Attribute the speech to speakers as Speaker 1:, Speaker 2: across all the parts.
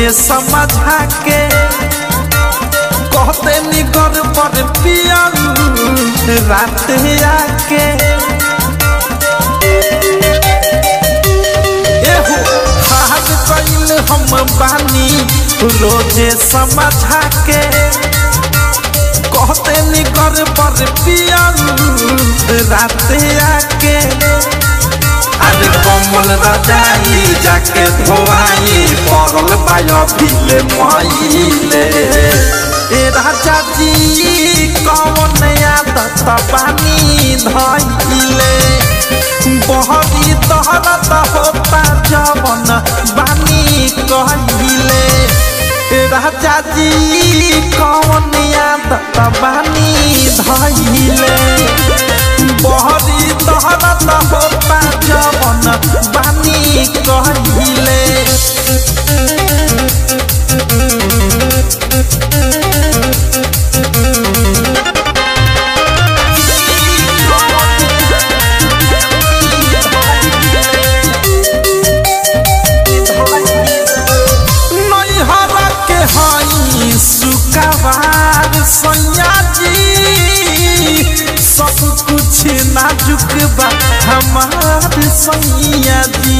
Speaker 1: रोजे समझा के कहते निगर पर पिया रात आके एहो हाथ कैल हम बानी रोजे समझा के कहते निगर पर पिया रात आके अरे कमल रजाई जाके धोआई पड़ल बायो भिले महिले ए राजा जी कौन आदत बानी धइले बहरी तहरत होता जवन बानी कहिले ए राजा जी कौन आदत बानी धइले बहरी तहरत होता जवन बानी कहिले नैहरा के हई सुकवार सैया जी सब कुछ नाजुक बा हमार सैया जी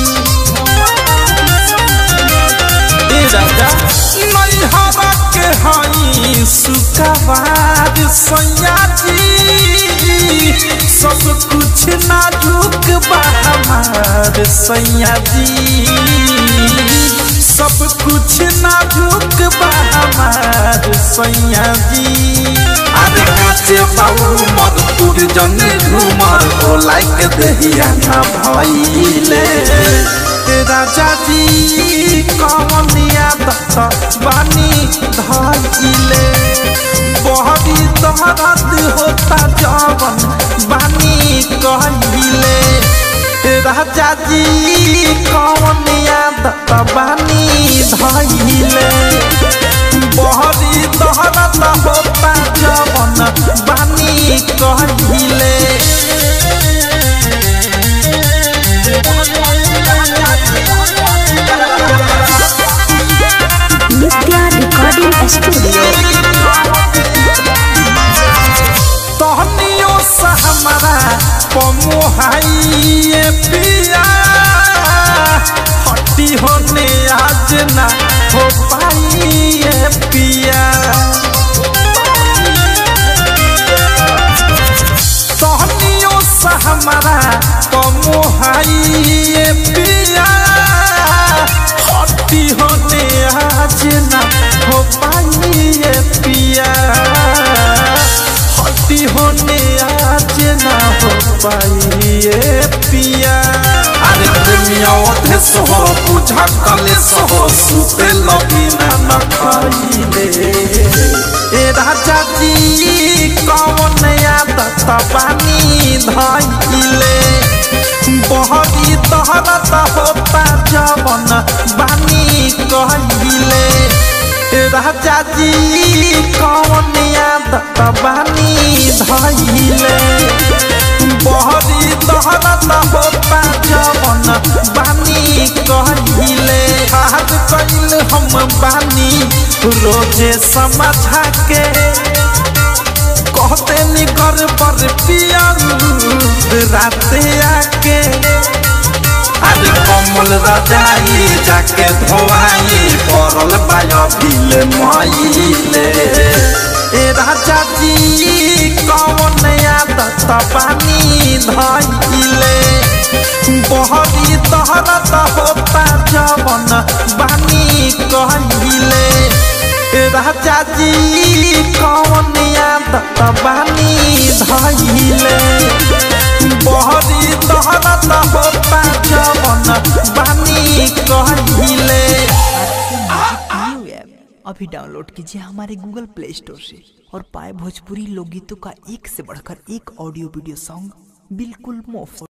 Speaker 1: ए राजा नैहरा के हई सुकवार सैया जी सब कुछ नाजुक बा हमार सैया जी सब कुछ नाजुक बा हमार सैया जी अरे काचे बाबू मधुपुर जने घूमर ओ लाइक दहिया ना भइले राजा जी कौन आदत बानी धइले बहरी दहरत होता जवन बानी कहिले राजा जी कौन आदत बानी धइले बहरी दहरत होता जवन बानी कहिले
Speaker 2: नित्या रिकॉर्डिंग स्टूडियो
Speaker 1: तहनियो से हमारा पमुहाइए पिया हट्टी होने आज ना हो पाइए पिया तहनियो से हमारा पमुहाइए पिया हट्टी होने आज ना हो पाइए पिया हट्टी होने आज ना हो पाइए पिया अरे प्रेमिया ओधे सहो बुझा कले सहो सुते लगी ना न खाइले ए राजा जी कौन आदत बानी धइले बहरी तहरत होता जवन बानी कहिले राजा जी कौन आदत बानी धइले बहरी तहरत होता जवन बानी कहिले हाथ कैल हम बानी रोजे समझा के कहते निकर पर पिया रात आके अरे कमल रजाई जाके धोआई पड़ल बायो भिले महिले ए राजा जी कौन आदत बानी धइले बहरी तहरत होता जवन बानी कहिले राजा जी कौन आदत बानी धइले बहरी तहरत होता जवन बानी कहिले
Speaker 3: न्यू ऐप अभी डाउनलोड कीजिए हमारे गूगल प्ले स्टोर से और पाए भोजपुरी लोकगीतों का एक से बढ़कर एक ऑडियो वीडियो सॉन्ग बिल्कुल मुफ्त